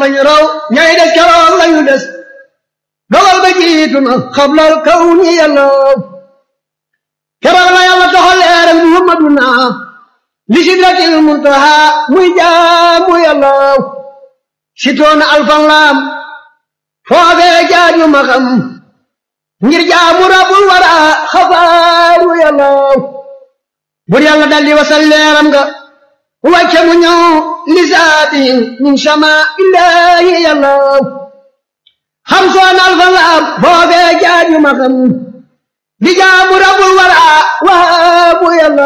bañ raw ñay des keroog lañu des dogal ba jiitu na xablal kaw ni yàlla keroog la yàlla toxal leeral muhammaduna li sidratil muntaha muy jaamu yàlla sitoona alfan laam foofee jaaju ma xam ngir jaamu rabul wara xabaaru yàlla bur yàlla daldi wasal leeram nga wàcce mu ñëw lisaati min sama illaahi yàlla xam soon alfan laam foofee jaaju ma xam di jaamu rabul wara waabu yàlla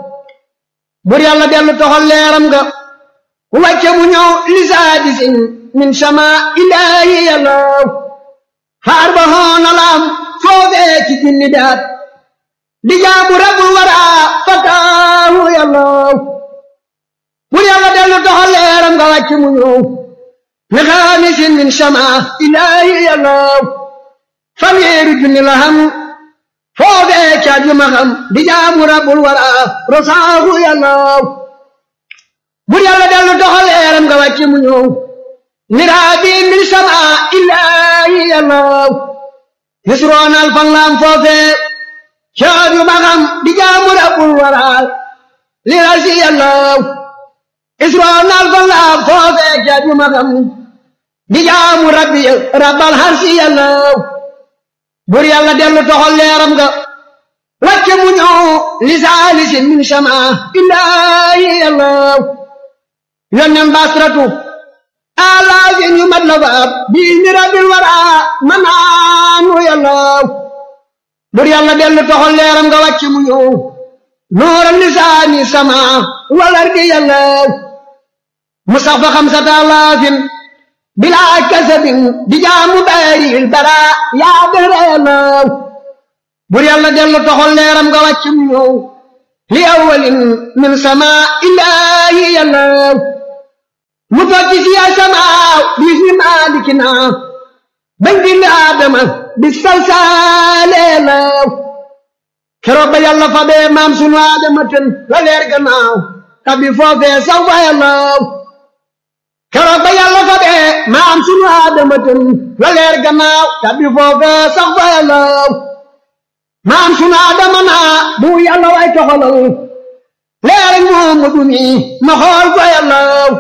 bur yàlla dellu toxal leeram nga wàcce mu ñëw lisaati sin min sama illaahi yàlla faar ba hoona laam foofee ci jinni daat di jaamu rabul wara fataahu yàlla bur yàlla dellu toxal leeram nga wàcce mu ñëw li xaamisin min sama illaahi yàlla fanweeri junni la xam foofee ca juma xam di jaamu rabul wara rosaahu yàlla bur yàlla dellu doxal leeram nga wàcce mu ñëw niraabi min sama illaahi yàlla yusroonal fan laam foofee ca juma xam di jaamu rabul wara lirasi yàlla isroonal fan laam foofee ca juma xam di jaamu rabbi rabbal harsi yàlla bur yàlla dellu toxal leeram nga wàcce mu ñëw li saalisin min sama illaahi yàlla yonnen basratu alaafin yu mat la faab bii mi rabbil wara manaanu yàlla bur yàlla dellu toxal leeram nga wàcce mu ñëw nooral lisaani sama walar di yàlla mu sax fa xamsata alaafin bilaa kasabin di jaamu baaril bara yaa dara yàlla bur yàlla dellu toxal leeram nga wàcc mu ñëw li awalin min sama illaahi yàlla mu tokki si ya sama bis ni maalikina bañ bind aadama bi salsaale yàlla keroog ba yàlla fa bee maam sunu aadama ten la leer gannaaw tabi foofee saw fa yàlla keroog ba yàlla fa bee maam sunu aadama ten la leer gannaaw tabi foofee sax fa yàlla maam sunu aadama naa bu yàlla way toxalal leer Muhammadu mi ma xool fa yàlla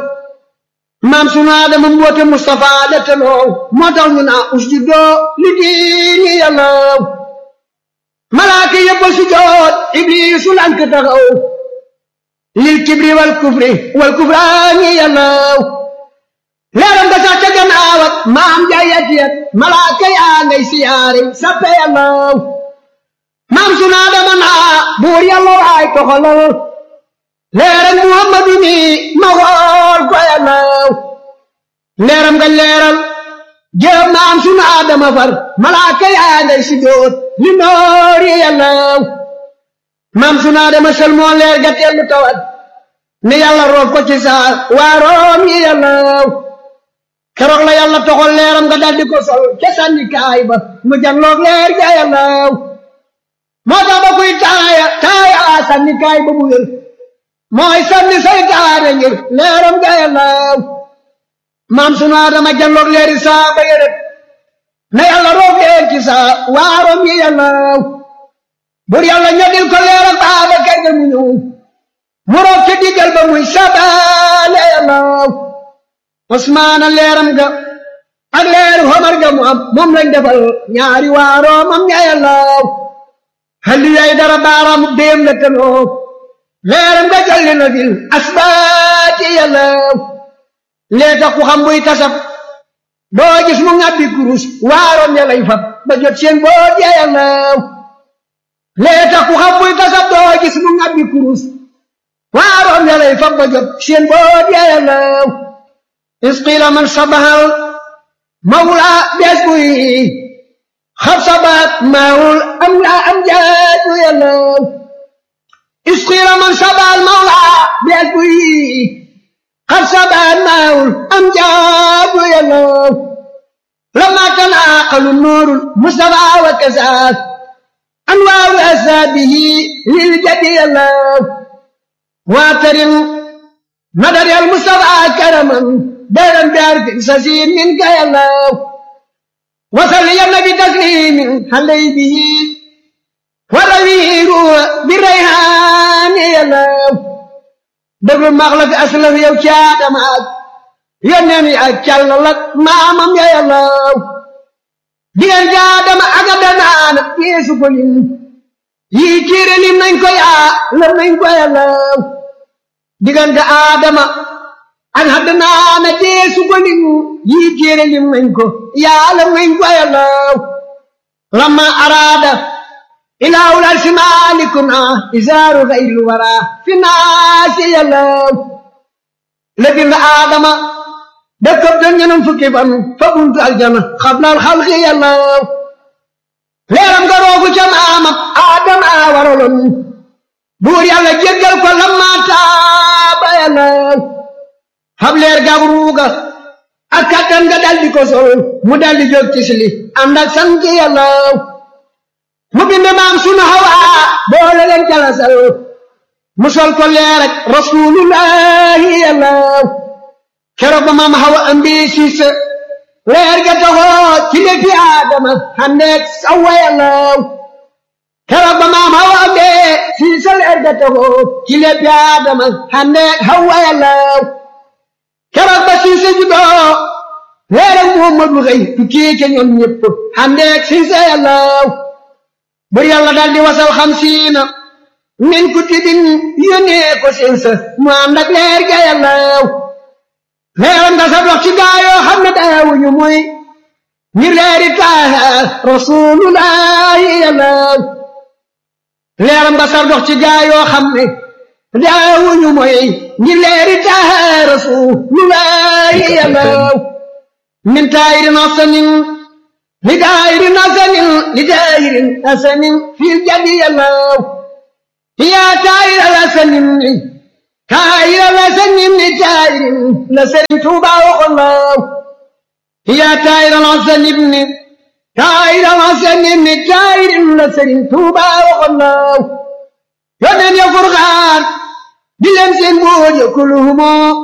maam sunu aadama mboote Mustafa la teloo moo tax ñu naa usjudoo li diini yàlla malaaka yëpp sujoot ibliisu lank taxaw lil kibri wal kufri wal kufraani yàlla leeram nga sax ca gannaaw ak maam jaayat yat malaaka yaa ngay siyaare sappe yàlla maam suna dama naa buur yàlla waay toxalal leeram muhammadu mi ma xool ko yàlla leeram nga leeral jëm maam suna dama far malaaka yaa ngay si doot li noori yàlla maam suna dama sel moo leer ga teelu tawat ne yàlla roof ko ci saa waaroom yi yàlla keroog la yàlla toxal leeram nga daldi ko sol ca sànni kaay ba mu janloog leer ga yàlla moo tax ba kuy taaya taaya sànni kaay ba mu wér mooy sànni saytaane ngir leeram ga yàlla maam sunu Adama janloog leeri saa ba yërët na yàlla roof leer ci saa waaroom yi yàlla bur yàlla ñodil ko leeram baaba kay ga mu ñëw mu roof ci diggal ba muy sabaale yàlla Usmaana leeram ga ak leeru Omar ga mu am moom lañ defal ñaari waaroo mam ña yàlla xalli yay dara baaraamu déem la tanoo leeram ga jolli na fil asbaati yàlla lee tax ku xam buy tasab doo gis mu ngàbbi kurus waaroom ya lay fab ba jot seen boot ya yàlla lee tax ku xam buy tasab doo gis mu ngàbbi kurus waaroom ya lay fab ba jot seen boot ya yàlla isqila man sabahal mawla bees buy xab sabaat maawul am la am jaaju yàlla isqila man sabahal mawla bees buy xab sabaat maawul am jaaju yàlla lama tanaaqalu nuurul mustafa wa kasaat anwaaru asaabihi lil jadi yàlla waatarin nadari al mustafa karaman دارا بأرض سسين منك يا الله وصل يا النبي تسليم علي به والأمير بالريحان يا الله dëgg max la fi aslaf yow caadama ak yónneen yi ak càllal ak maamam ya yàllaw diggante caadama ak a danaana yeesu ko lim yii tiire lim nañ ko yaa lam nañ ko yàllaw diggante aadama ak a danaana yeesu ko lim yii tiire lim nañ ko yaa lam nañ ko yàllaw lamma araada إله العرش مالكنا إزار غير الورى في الناس يلو لكن آدم دكب دنيا فكيفا فكنت الجنة قبل الخلق يلو ليرم قروك جمعام آدم آورلن بور يالا جيجل كل ما تاب يلو هب لير قبروك akatan nga daldi ko sol mu daldi jóg ci sili ànd ak sant yàlla mu bind maam sunu Hawa boole leen jalasal mu sol ko leer ak rasulullahi yàlla keroog ba maam Hawa ambi siis leer ga taxoo ci léegi Adama xandeeg Sawa yàlla keroog ba maam Hawa ambi siis leer ga taxoo ci léegi Adama xandeeg Hawa yàlla keroog ba siis juddoo leer ak Muhammadu xëy tukkee ca ñoom ñëpp xandeeg siis yàlla bur yàlla daal di wasal xamsiina min kutubin yónnee ko seen sa mu ànd ak leer ga yàlla leeram nga sa dox ci gaayoo xam ne daawuñu muy ngir leeri taaha rasulullahi yàlla leeram nga sa dox ci gaayoo xam ne daawuñu muy ngir leeri taaha rasulullahi yàlla min taayirin asanin لدائر حسن لدائر حسن في الجدي الله يا تائر الحسن تائر الحسن لتائر لسن توبا الله يا تائر الحسن ابن تائر الحسن لتائر لسن توبا الله يمن يفرغان بلمس بوج كلهم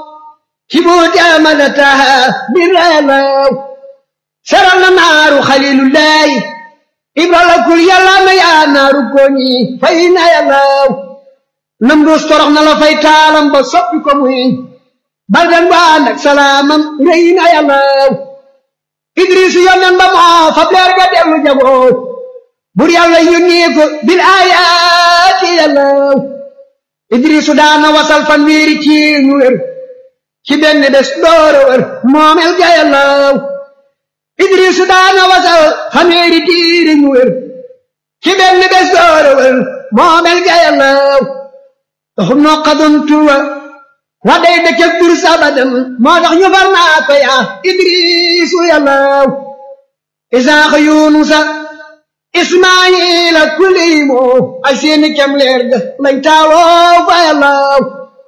كبوت أمدتها بالله saral na naaru xalilullahi ibra la kul yàlla na yaa naaru koñi fay na yàllaw nam dus torox na la fay taalam ba soppi ko muy baldan ba ànd ak salaamam rëy na yàllaw idris yonnen ba moo fab leer ga dellu jagoo bur yàlla yónnee ko bil ayaati yàllaw idrisu daana wasal fan wiiri ci ñu wér ci benn bés doora wér moomel ga yàllaw idrisu daana wasal xameeri diiri ñu wér ci benn bés doora wér moomel ga yàllaw taxum noo xadun tuwa wa day dëkkëg dur sabadan moo tax ñu far naa ko yaa idrisu yàllaw isaaxa yunusa ismaayila kuliimo ay seeni kem leer ga lañ taawoo fa yàllaw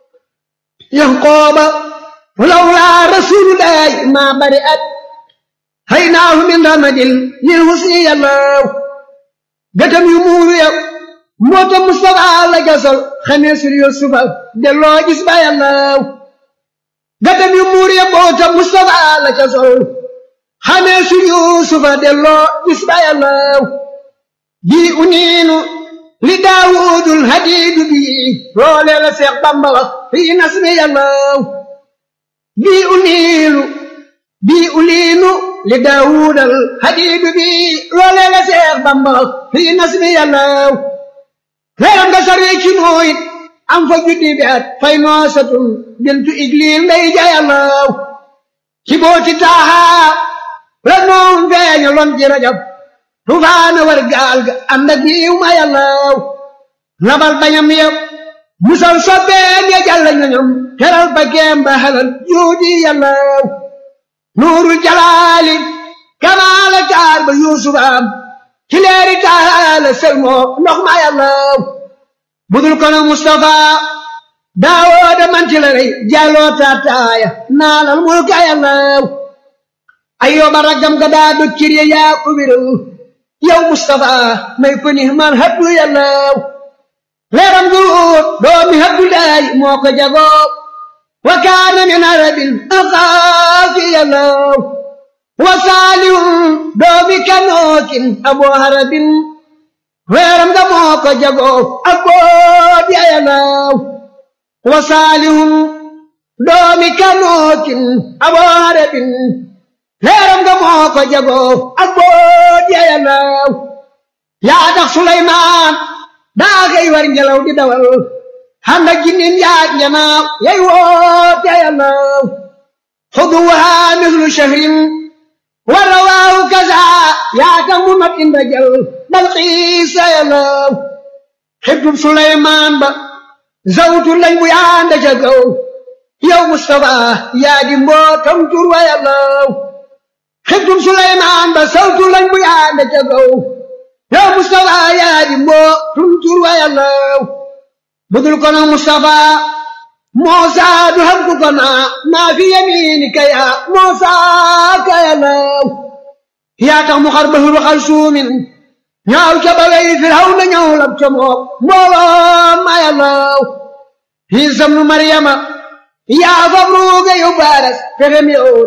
yanqooba lawlaa rasulullahi maa bari at haynaahu min ramadin lil husni yàllaw gëtam yu muuru yow moota Mustafa la gasal xamee sur Yusufa delloo gis ba yàllaw gëtam yu muuru yow moota Mustafa la gasal xamee sur Yusufa delloo gis ba yàllaw bii uniinu li daawudul hadiidu bii loolee la Seex Bamba wax fii nasmi yàllaw bii uniinu bii uliinu li daawudal hadiidu bii loolee la Seex Bamba wax fii nasmi yàllaw leeram nga sarwee ci nooyit am fa juddi bi at fay noosatun bintu igliil ndey ja yàllaw ci booti taaha la noon feeñaloon ci rajab tufaana war gaal ga ànd ak yiw ma yàllaw nabal bañam yëpp musal sobbeen ya jàlla ñoñom teral ba geem ba halal juudi yàllaw nuurul jalaali kamaala taar ba yuusuf am ci leeri taala selmoo ndox ma yàllaw budul kono mustafa daawooda man ci la rey jàlloo taataaya naalal mulka yàllaw ayyooba raggam ga daa dog cir ya yaa ko wéral yow Mustafa may ko ni man habdu yàllaw leeram duut doomi habdu laay moo ko jagoo wa kaana min arabil axaafi yàllaw wa saalihum doomi kanookin abu harabin weeram nga moo ko jagoo ak boot ya yàllaw wa saalihum doomi kanookin abu harabin weeram nga moo ko jagoo ak boot ya yàllaw yaa tax Suleymaan daa xëy war ngelaw di dawal xam nga jinnin yaag njanaaw yay woote yàllaw xuduwaha mislu shahrin wa rawaahu kaza yaa tax mu mat inda jal bal xiisa yàllaw xibtub Suleymaan ba zawtu lañ bu yaanda ca kaw yow Mustafa yaa di mbootam tur wa yàllaw xibtub Suleymaan ba zawtu lañ bu yaanda ca kaw yow Mustafa yaa di mbootum tur wa yàllaw budul kono Mustafa Muusa du xam ku ko naa maa fi yamiinika yaa Muusa ka yàllaw yaa tax mu xar bahru xal suumin ñaaw ca ba wey Firawna ñëw lab ca moom mbooloo ma yàllaw Iisa ibnu Maryama yaa fab ruuga yu baaras pexem yow